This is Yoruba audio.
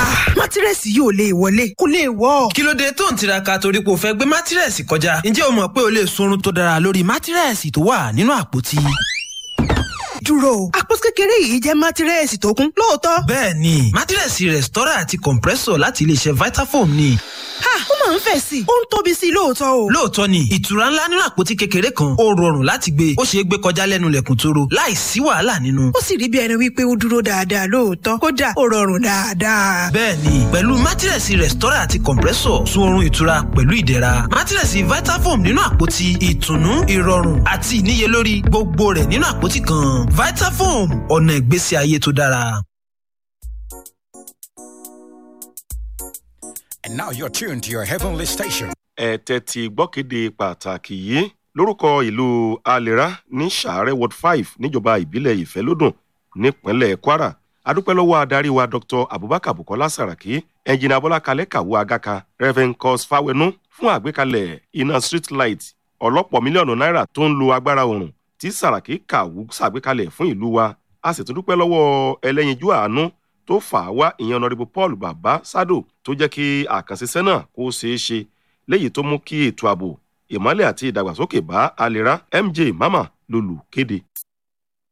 mátírẹ́sì yìí ò lè wọlé kò lè wọ́. kí ló dé tó ń tiraka torí pé o fẹ́ gbé mátírẹ́sì kọjá ǹjẹ́ o mọ̀ pé o lè sunrun tó dára lórí mátírẹ́sì tó wà nínú àpótí. dúró àpótí kékeré yìí jẹ́ mátírẹ́sì tó kún lóòótọ́. bẹ́ẹ̀ ni mátírẹ́sì rẹ̀stọ́rà àti compressor láti iléeṣẹ́ vitafoam ni. ha ó máa ń fẹ̀ sí i ó ń tóbi sí i lóòótọ́ o. lóòótọ́ ni ìtura ńlá nínú àpótí kékeré kan ó rọrùn láti gbé ó ṣeé gbé kọjá lẹ́nu lẹ̀kùn tóró láì sí wàhálà nínú. ó sì rí bí ẹni wípé ó dúró dáadáa lóòótọ́ kódà ó rọrùn dáadáa. bẹ́ẹ̀ni pẹ̀lú mátírẹ̀sì rẹ̀stọ́rà àti compressor sun oorun ìtura pẹ̀lú ìdẹ̀ra mátírẹ̀sì vitafoam nínú àpótí ìtùnú ìrọ̀rùn àti ìníyelórí gbogbo rẹ̀ nínú àpótí kan vitafoam ọ̀nà ìgbésí ayé tó dára. And now you're tuned to your heavenly station. ẹ tẹ́tí gbọ́kéde pàtàkì yìí lórúkọ ìlú alera ní sàárẹ̀ ward five níjọba ìbílẹ̀ ìfẹ́lódùn nípínlẹ̀ kwara adúpẹ́ lọ́wọ́ adarí wa dr abubakar bukola saraki ẹnjìnà abọ́lá kalẹ̀ kàwé agaka reverend cos fawenu fún àgbékalẹ̀ iná street light ọlọ́pọ̀ mílíọ̀nù náírà tó ń lo agbára oòrùn tí saraki kàwú ṣàgbékalẹ̀ fún ìlú wa a sì tún dúpẹ́ lọ́wọ́ ẹlẹ́yinjú àánú tó fà á wá ìyẹn ọ̀nàdìbò paul baba sado tó jẹ́ kí àkànṣiṣẹ́ náà kó ṣeé ṣe léyìí tó mú kí ètò ààbò ìmọ́lẹ̀ àti ìdàgbàsókè bá alera mj mama lolù kéde.